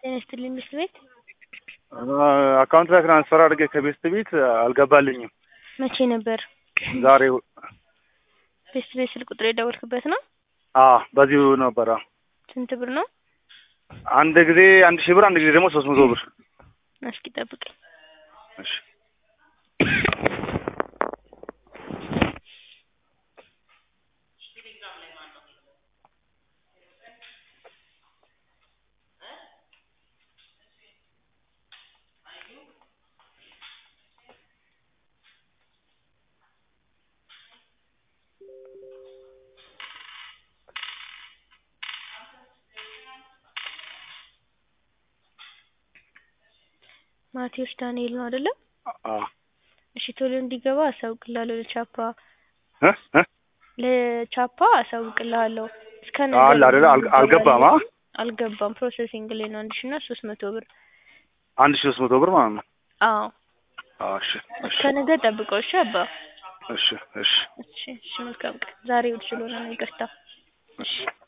ጤና ይስጥልኝ ምክር ቤት አካውንት ላይ ትራንስፈር አድርጌ ከቤስት ቤት አልገባልኝም። መቼ ነበር? ዛሬ ቤስት ቤት ስልክ ቁጥር የደወልክበት ነው? አ በዚሁ ነበረ። ስንት ብር ነው? አንድ ጊዜ አንድ ሺህ ብር፣ አንድ ጊዜ ደግሞ ሶስት መቶ ብር። እስኪ ጠብቀኝ። እሺ ማቴዎስ ዳንኤል ነው አይደለም? አ እሺ ቶሎ እንዲገባ አሳውቅልሃለሁ ለቻፓ እ እ ለቻፓ አሳውቅልሃለሁ። እስከ አለ አይደለ? አል- አልገባም። አ አልገባም። ፕሮሰሲንግ ላይ ነው። አንድ ሺህ እና ሶስት መቶ ብር። አንድ ሺህ ሶስት መቶ ብር ማለት ነው። አዎ አ እሺ እሺ እስከ ነገ ጠብቀው። እሺ አባ። እሺ እሺ እሺ እሺ መልካም ቀን። ዛሬ እሑድ ስለሆነ ነው ይቅርታ። እሺ